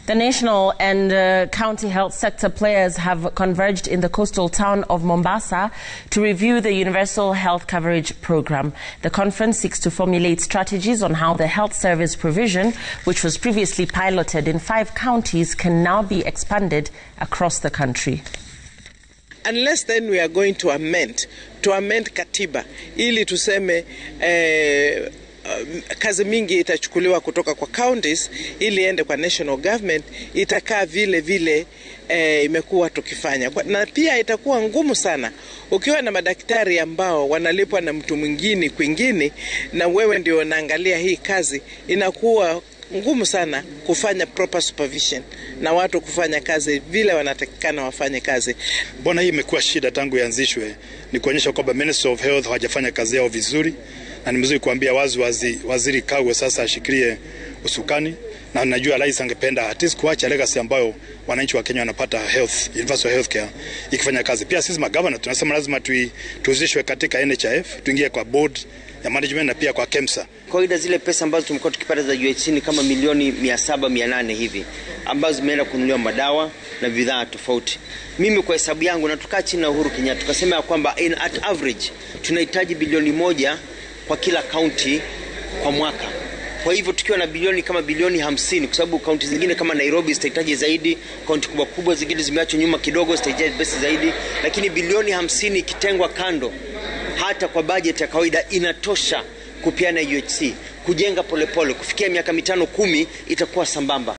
The national and uh, county health sector players have converged in the coastal town of Mombasa to review the universal health coverage program. The conference seeks to formulate strategies on how the health service provision, which was previously piloted in five counties, can now be expanded across the country. Unless then we are going to amend, to amend katiba ili tuseme eh, Uh, kazi mingi itachukuliwa kutoka kwa counties ili ende kwa national government, itakaa vile vile eh, imekuwa tukifanya, na pia itakuwa ngumu sana ukiwa na madaktari ambao wanalipwa na mtu mwingine kwingine, na wewe ndio unaangalia hii kazi, inakuwa ngumu sana kufanya proper supervision na watu kufanya kazi vile wanatakikana wafanye kazi. Mbona hii imekuwa shida tangu ianzishwe? Ni kuonyesha kwamba Ministry of Health hawajafanya kazi yao vizuri, na ni mzuri kuambia wazi wazi waziri Kagwe sasa ashikilie usukani, na najua rais angependa at least kuacha legacy ambayo wananchi wa Kenya wanapata health, universal health care ikifanya kazi. Pia sisi magavana tunasema lazima tuhusishwe katika NHIF, tuingie kwa board ya management na pia kwa KEMSA. Kawaida zile pesa ambazo tumekuwa tukipata za UHC ni kama milioni mia saba mia nane hivi ambazo zimeenda kununuliwa madawa na bidhaa tofauti. Mimi kwa hesabu yangu na tukaa chini na Uhuru Kenyatta tukasema ya kwamba in at average tunahitaji bilioni moja kwa kila kaunti kwa mwaka. Kwa hivyo tukiwa na bilioni kama bilioni hamsini, kwa sababu kaunti zingine kama Nairobi zitahitaji zaidi, kaunti kubwa kubwa zingine zimeachwa nyuma kidogo zitahitaji pesa zaidi, lakini bilioni hamsini ikitengwa kando hata kwa bajeti ya kawaida inatosha kupeana UHC kujenga polepole pole. Kufikia miaka mitano kumi itakuwa sambamba.